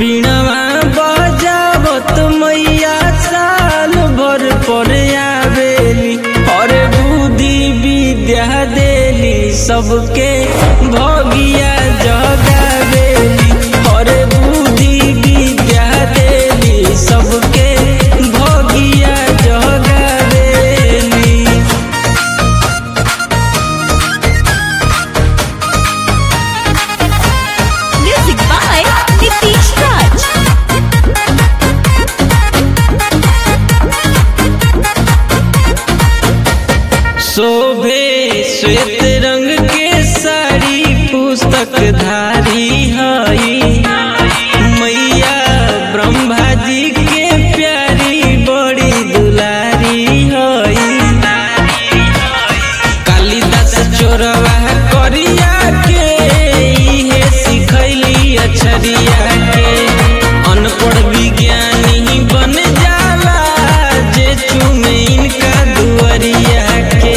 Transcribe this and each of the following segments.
बीणवा बजावत मैया साल भर पर आवेली और बुद्धि विद्या देली सबके भगिया जगावेली और बुद्धि विद्या देली सबके भगिया जगावेली Music by Nitish Raj. शोभे श्वेत रंग के साड़ी पुस्तक धारी हई मैया ब्रह्मा जी के प्यारी बड़ी दुलारी हई कालिदास चोरवा करिया के इहे सिखैली अक्षरिया के अनपढ़ विज्ञानी बन जाला जे चुमे इनका दुअरिया के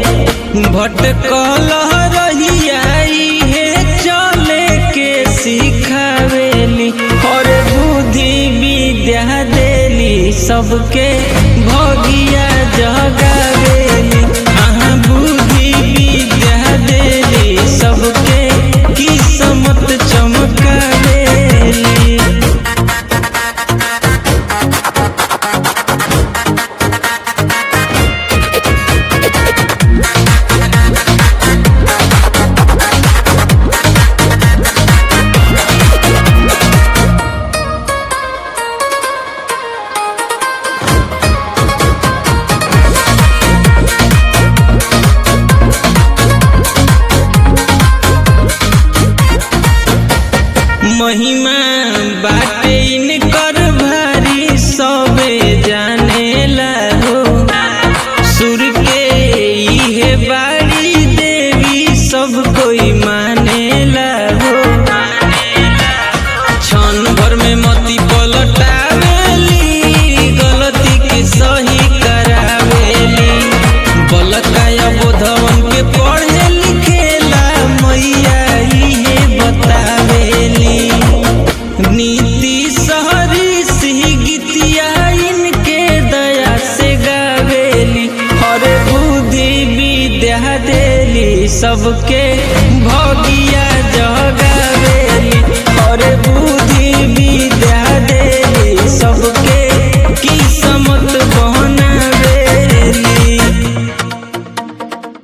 भटकल रहिया इहे चले के सिखावेली और बुद्धि विद्या देली सबके भगिया जगावेली अहाँ बुद्धि विद्या देली सबके किस्मत चमकावेली महिमा बाटे इनकर भारी सबे जानेला हो सुर के इहे बाड़ी देवी सब कोई मानेला हो क्षण भर में मती पलटावेली गलती के सही करावेली बलकाया बोधवन के पढ़े लिखेला मैया इहे बतावेली नीति सहरी सिंह गीतिया इनके दया से गावेली हर बुद्धि विद्या देली सबके भगी